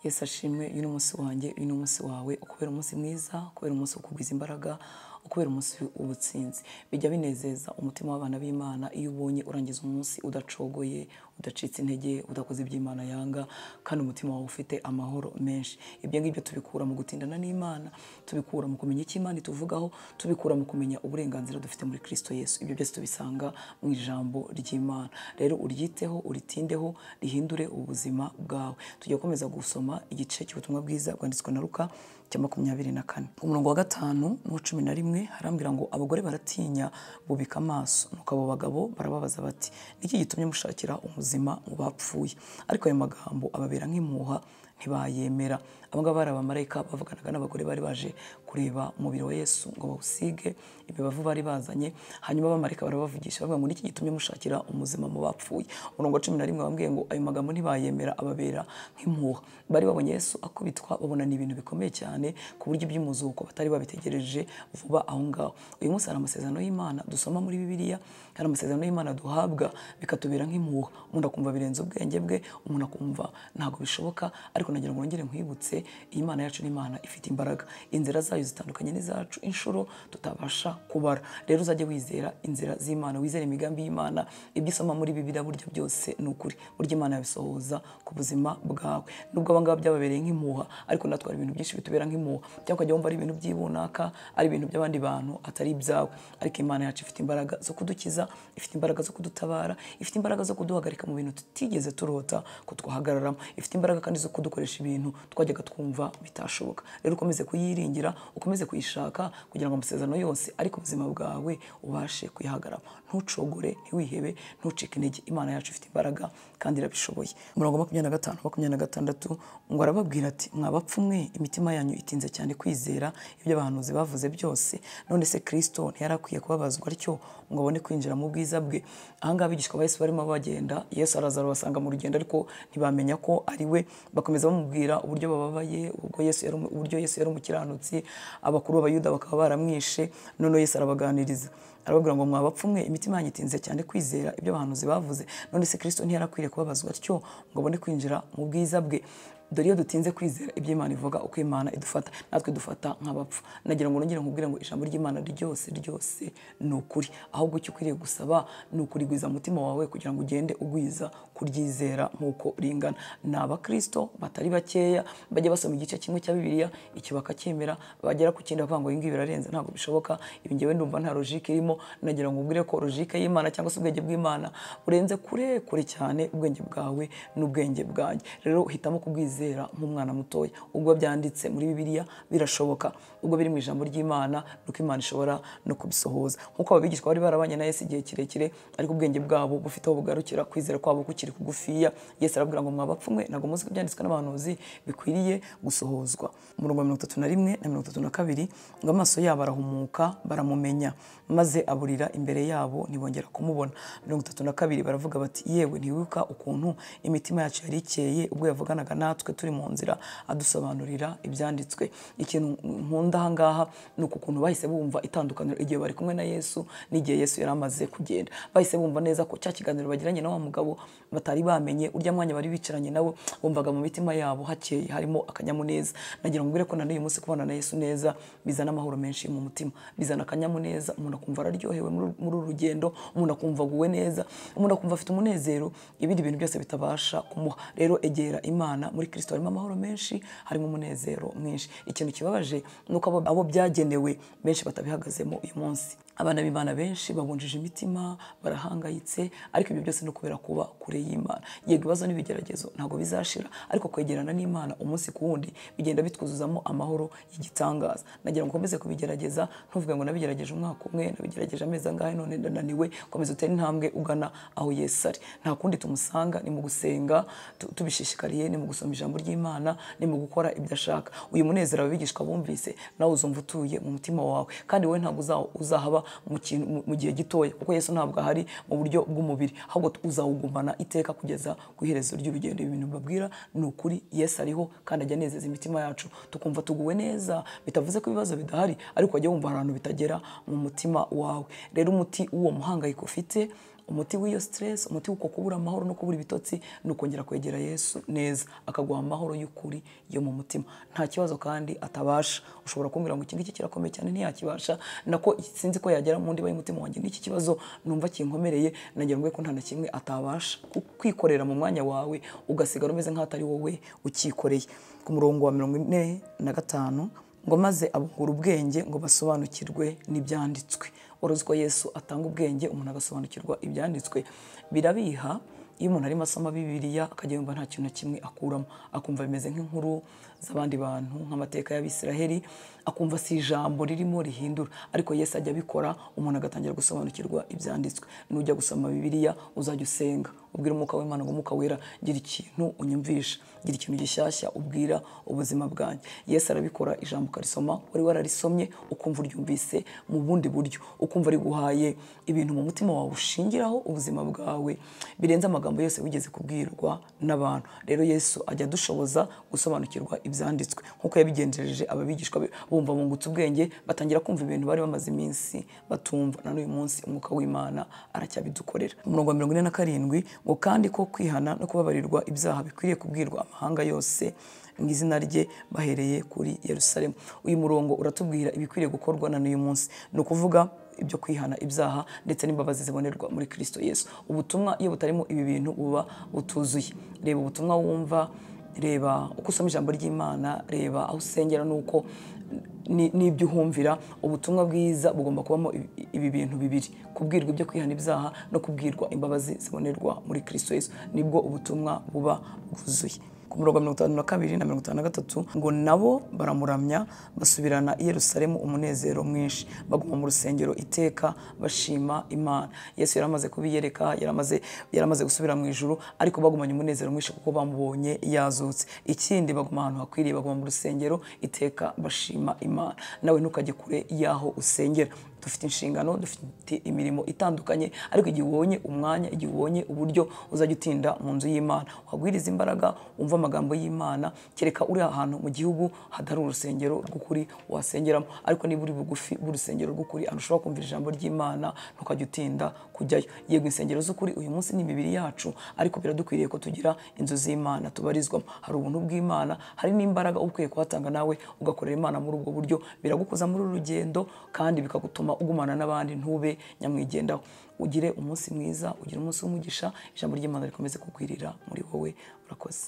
yesu ashimwe uyu ni umunsi wanjye uyu ni umunsi wawe ukubera umunsi mwiza ukubera umunsi wo kugwiza imbaraga ukubera umunsi w'ubutsinzi bijya binezeza umutima w'abana b'imana iyo ubonye urangiza umunsi udacogoye udacitse intege udakoze ibyo imana yanga kandi umutima wawe ufite amahoro menshi ibyo ngibyo tubikura mu gutindana n'imana tubikura mu kumenya icyo imana ituvugaho tubikura mu kumenya uburenganzira dufite muri kristo yesu ibyo byose tubisanga mu ijambo ry'imana rero uryiteho uritindeho rihindure ubuzima bwawe tujya gukomeza gusoma igice cy'ubutumwa bwiza bwanditswe na ruka cya makumyabiri na kane ku murongo wa gatanu n'uwa cumi na rimwe harambwira ngo abagore baratinya bubika amaso nuko abo bagabo barababaza bati niki gitumye mushakira umuzima mu bapfuye ariko ayo magambo ababera nk'impuha ntibayemera abangaba bari abamarayika bavuganaga n'abagore bari baje kureba umubiri wa yesu ngo bawusige imibavu bari bazanye hanyuma abamarayika barabavugisha bavuga ngo niki gitumye mushakira umuzima mu bapfuye umurongo wa cumi na rimwe bambwiye ngo ayo magambo ntibayemera ababera nk'impuha bari babonye yesu akubitwa babona ni ibintu bikomeye cyane ku buryo iby'umuzuko batari babitegereje vuba aho ngaho uyu munsi hari amasezerano y'imana dusoma muri bibiliya hari amasezerano y'imana duhabwa bikatubera nk'impuha umuntu akumva birenze ubwenge bwe umuntu akumva ntabwo bishoboka ariko nagira ngo wongere nkwibutse iyi mana yacu ni imana ifite imbaraga inzira zayo zitandukanye n'izacu inshuro tutabasha kubara rero uzajye wizera inzira z'imana wizere imigambi y'imana ibyo usoma muri bibiliya burya byose ni ukuri burya imana yabisohoza ku buzima bwawe nubwo abangaba byababereye nk'impuha ariko natwe hari ibintu byinshi bitubera nk'impuha cyangwa ukajya wumva ari ibintu by'ibunaka ari ibintu by'abandi bantu atari ibyawe ariko imana yacu ifite imbaraga zo kudukiza ifite imbaraga zo kudutabara ifite imbaraga zo kuduhagarika mu bintu tutigeze turota ko twahagararamo ifite imbaraga kandi zo kudukoresha ibintu twajyaga twumva bitashoboka rero ukomeze kuyiringira ukomeze kuyishaka kugira ngo amasezerano yose ariko ubuzima bwawe ubashe kuyahagarama ntucogore ntiwihebe ntucike intege imana yacu ifite imbaraga kandi irabishoboye umurongo wa makumyabiri na gatanu makumyabiri na gatandatu ngo arababwira ati mwabapfumwe imitima yanyu itinze cyane kwizera ibyo abahanuzi bavuze byose none se kirisito ntiyari akwiye kubabazwa atyo ngo abone kwinjira mu bwiza bwe ahangaha abigishwa ba yesu barimo bagenda yesu araza arabasanga mu rugendo ariko ntibamenya ko ari we bakomeza bamubwira uburyo bababaye ubwo yesu yari uburyo yesu yari umukiranutsi abakuru b'abayuda bakaba baramwishe none yesu arabaganiriza arababwira ngo mwabapfumwe imitima yanyu itinze cyane kwizera ibyo abahanuzi bavuze none se kirisito ntiyari akwiye kubabazwa atyo ngo abone kwinjira mu bwiza bwe dore iyo dutinze kwizera ibyo imana ivuga uko imana idufata natwe dufata nk'abapfu nagira ngo nongere nkubwire ngo ijambo ry'imana ryose ryose ni ukuri ahubwo icyo ukwiriye gusaba ni ukurigwiza umutima wawe kugira ngo ugende ugwiza kuryizera nk'uko ringana ni abakirisito batari bakeya bajya basoma igice kimwe cya bibiliya icyo bakacyemera bagera ku kindi bakavuga ngo ibingibi birarenze ntabwo bishoboka ibi ngewe ndumva nta logike irimo nagira ngo ubwire ko logike y'imana cyangwa se ubwenge bw'imana burenze kure kure cyane ubwenge bwawe n'ubwenge bwanjye rero hitamo kubwizera nk'umwana mutoya ubwo byanditse muri bibiliya birashoboka ubwo biri mu ijambo ry'imana nuko imana ishobora no kubisohoza nk'uko ababigishwa bari barabanye na yesu igihe kirekire ariko ubwenge bwabo bufite aho bugarukira kwizera kwabo kukiri kugufiya yesu arabwira ngo mwabapfumwe ntabwo muzi ko ibyanditswe n'abahanuzi bikwiriye gusohozwa umurongo wa mirongo itatu na rimwe na mirongo itatu na kabiri ngo amaso yabo arahumuka baramumenya maze aburira imbere yabo ntibongera kumubona mirongo itatu na kabiri baravuga bati yewe ntiwibuka ukuntu imitima yacu yari ikeye ubwo yavuganaga natwe turi mu nzira adusobanurira ibyanditswe ikintu nkunda ahangaha ni uku kuntu bahise bumva itandukaniro igihe bari kumwe na yesu n'igihe yesu yari amaze kugenda bahise bumva neza ko cya kiganiro bagiranye na wa mugabo batari bamenye urya mwanya bari bicaranye nawe bumvaga mu mitima yabo hakeye harimo akanyamuneza nagira ngo ko na n'uyu munsi kubana na yesu neza bizana amahoro menshi mu mutima bizana akanyamuneza umuntu akumva araryohewe muri uru rugendo umuntu akumva aguwe neza umuntu akumva afite umunezero ibindi bintu byose bitabasha kumuha rero egera imana muri kristo harimo amahoro menshi harimo umunezero mwinshi ikintu kibabaje ni uko abo byagenewe benshi batabihagazemo uyu munsi abana b'imana benshi babunjije imitima barahangayitse ariko ibyo byose ni ukubera kuba kure y'imana yego ibibazo n'ibigeragezo ntabwo bizashira ariko kwegerana n'imana umunsi ku wundi bigenda bitwuzuzamo amahoro y'igitangaza nagira ngo ukomeze kubigerageza ntuvuge ngo nabigerageje umwaka umwe nabigerageje amezi angahe none ndananiwe komeza utere intambwe ugana aho yesu ari nta kundi tumusanga ni mu gusenga tubishishikariye ni mu gusoma ijambo ry'imana ni mu gukora ibyo ashaka uyu munezero ababigishwa bumvise nawe uzumva utuye mu mutima wawe kandi wowe ntabwo uzahaba mu gihe gitoya kuko yesu ntabwo ahari mu buryo bw'umubiri ahubwo uzawugumana iteka kugeza ku iherezo ry'urugendo ibintu babwira ni ukuri yesu ariho kandi ajya anezeza imitima yacu tukumva tuguwe neza bitavuze ko ibibazo bidahari ariko wajya wumva ahantu bitagera mu mutima wawe rero umuti w'uwo muhangayiko ufite umuti w'iyo stress umuti w'uko kubura amahoro no kubura ibitotsi ni ukongera kwegera yesu neza akaguha amahoro y'ukuri yo mu mutima nta kibazo kandi atabasha ushobora kumbwira ngo iki ngiki kirakomeye cyane ntiyakibasha nako sinzi ko yagera mu ndiba y'umutima wanjye n'iki kibazo numva kinkomereye nagira ngo ko nta na kimwe atabasha kwikorera mu mwanya wawe ugasigara umeze nk'atari wowe ukikoreye ku murongo wa mirongo ine na gatanu ngo maze abungura ubwenge ngo basobanukirwe n'ibyanditswe uruzi ko yesu atanga ubwenge umuntu agasobanukirwa ibyanditswe birabiha iyo umuntu arimo asoma bibiliya akajya yumva nta kintu na kimwe akuramo akumva bimeze nk'inkuru z'abandi bantu nk'amateka y'abisiraheli akumva si ijambo ririmo rihindura ariko yesu ajya abikora umuntu agatangira gusobanukirwa ibyanditswe nujya gusoma bibiliya uzajya usenga ubwira umwuka w'imana ngo umwuka wera gira ikintu unyumvisha gira ikintu gishyashya ubwira ubuzima bwanjye yesu arabikora ijambo ukarisoma wari wararisomye ukumva uryumvise mu bundi buryo ukumva riguhaye ibintu mu mutima wawe ushingiraho ubuzima bwawe birenze amagambo yose wigeze kubwirwa n'abantu rero yesu ajya adushoboza gusobanukirwa ibyanditswe nk'uko yabigenjereje ababigishwa be bumva bungutse ubwenge batangira kumva ibintu bari bamaze iminsi batumva na n'uyu munsi umwuka w'imana aracyabidukorera umurongo wa mirongo ine na karindwi ngo kandi ko kwihana no kubabarirwa ibyaha bikwiriye kubwirwa amahanga yose mu izina rye bahereye kuri yerusalemu uyu murongo uratubwira ibikwiriye gukorwa na n'uyu munsi ni ukuvuga ibyo kwihana ibyaha ndetse n'imbabazi zibonerwa muri kirisito yesu ubutumwa iyo butarimo ibi bintu buba butuzuye reba ubutumwa wumva reba uko usoma ijambo ry'imana reba aho usengera n'uko n'ibyo uhumvira ubutumwa bwiza bugomba kubamo ibi bintu bibiri kubwirwa ibyo kwihana ibyaha no kubwirwa imbabazi zibonerwa muri kirisito yesu nibwo ubutumwa buba bwuzuye ku murongo wa mirongo itanu na kabiri na mirongo itanu na gatatu ngo nabo baramuramya basubirana i yerusalemu umunezero mwinshi baguma mu rusengero iteka bashima imana yesu yari amaze kubiyereka yari amaze gusubira mu ijuru ariko bagumanye umunezero mwinshi kuko bamubonye yazutse ikindi baguma ahantu hakwiriye baguma mu rusengero iteka bashima imana nawe ntukajye kure y'aho usengera dufite inshingano dufite imirimo itandukanye ariko igihe ubonye umwanya igihe ubonye uburyo uzajya utinda mu nzu y'imana wagwiriza imbaraga wumva amagambo y'imana kereka uri ahantu mu gihugu hatari urusengero rw'ukuri wasengeramo ariko niba uri bugufi bw'urusengero rw'ukuri ahantu ushobora kumvira ijambo ry'imana ntukajya utinda kujyayo yego insengero z'ukuri uyu munsi ni imibiri yacu ariko biradukwiriye ko tugira inzu z'imana tubarizwamo hari ubuntu bw'imana hari n'imbaraga uba ukwiye kuhatanga nawe ugakorera imana muri ubwo buryo biragukoza muri uru rugendo kandi bikagutuma ugumana n'abandi ntube nyamwigendaho ugire umunsi mwiza ugire umunsi w'umugisha ijambo ry'imana rikomeze kukwirira muri wowe urakoze